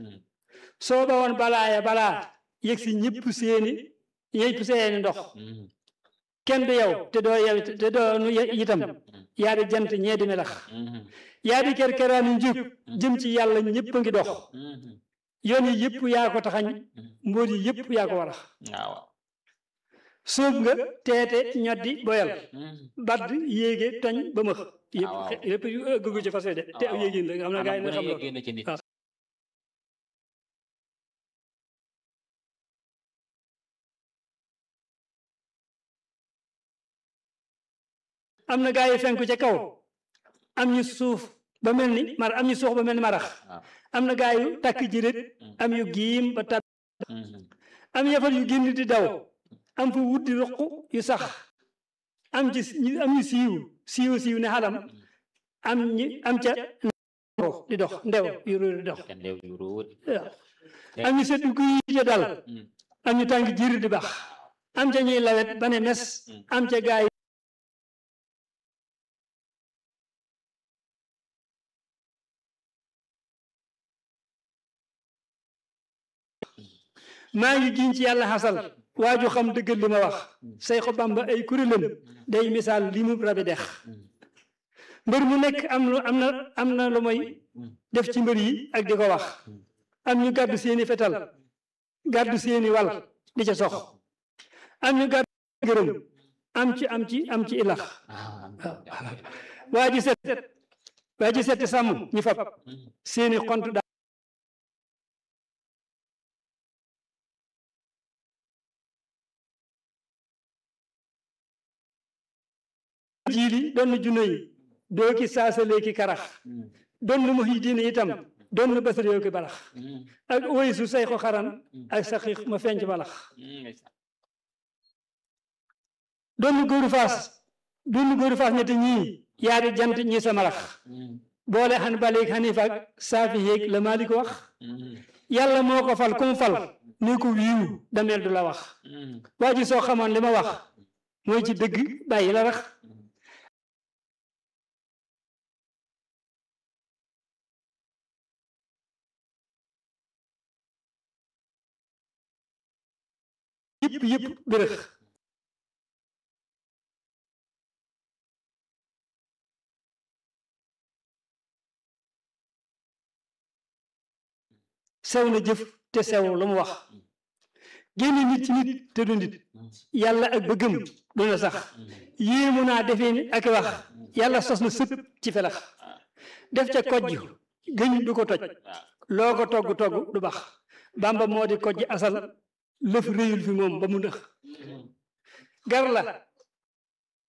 soo ba woon balaaya balaa yëg si ñëpp seeni ñëpp seeni ndox kenn du yow te doo yow te doo nu itam yaa di jant ñee di melax yaa di kerkeraani njub jëm ci yàlla ñëpp a ngi dox yoon yi yëpp yaa ko taxañ mbóot yi yëpp yaa ko warax waaw sóob nga teete ñoddi boyal badd yéege toñ ba mëx yëpp waaw. yëpp gëgu ci fas de te waaw. yéegin la nga xam ne gaa yi bu nga xam ne loolu yeggee na ci nit waaw. am na gaa yi fenku ca kaw am ñu suuf ba mel ni mar am ñu suux ba mel ni marax waaw am na gaa yu takk jirit am yu giim ba tab am yafal yu génn di daw am fu wut di ruq yu sax am ci ñu am ñu siiw siiw siiw ne xalam am ñi am ca ndew di dox ndew yu róor di dox te ndew yu ruut waaw am ñu sedd guy ca dal am ñu tàng jiir di bax am ca ñuy lawet ba ne mes am ca gaay maa ngi giñ ci yàlla xasal waaju xam dëggal li ma wax Seexu Bamba ay kuréelam day misaal li mu rabi dex mbër mu nekk am lu am na am na lu mooy def ci mbër yi ak di ko wax am ñu gàddu seeni fetal gàddu seeni wal di ca sox am ñu gàddu gërëm am ci am ci am ci ilax waa ji set waa ji set sàmm ñi fab seeni xont daa jiili doon junne yi doo ki saasalee ki karax doon mu yi diine itam doon basar yoo ki balax ak woy su say ko xaran ak saxiix ma fenc balax doon góoru faas doon góoru faas ñetti ñii yaari jant ñii sa malax boole xan baleeg xanifa ak saafi yéeg la maa di ko wax yàlla moo ko fal kum fal ne ko wiiw dameel du la wax waa ji soo xamoon li ma wax mooy ci dëgg bàyyi la rax yëpp yëpp bërëx sew na jëf te sew lu mu wax génne nit ci nit te du nit yàlla ak bëggam du na sax yéemu naa defee ni ak wax yàlla sos na sëpp ci felax def ca kojj gëñ du ko toj loo ko togg togg du bax bamba moo di kojj asal lëf réyul fi moom ba mu nëx gar la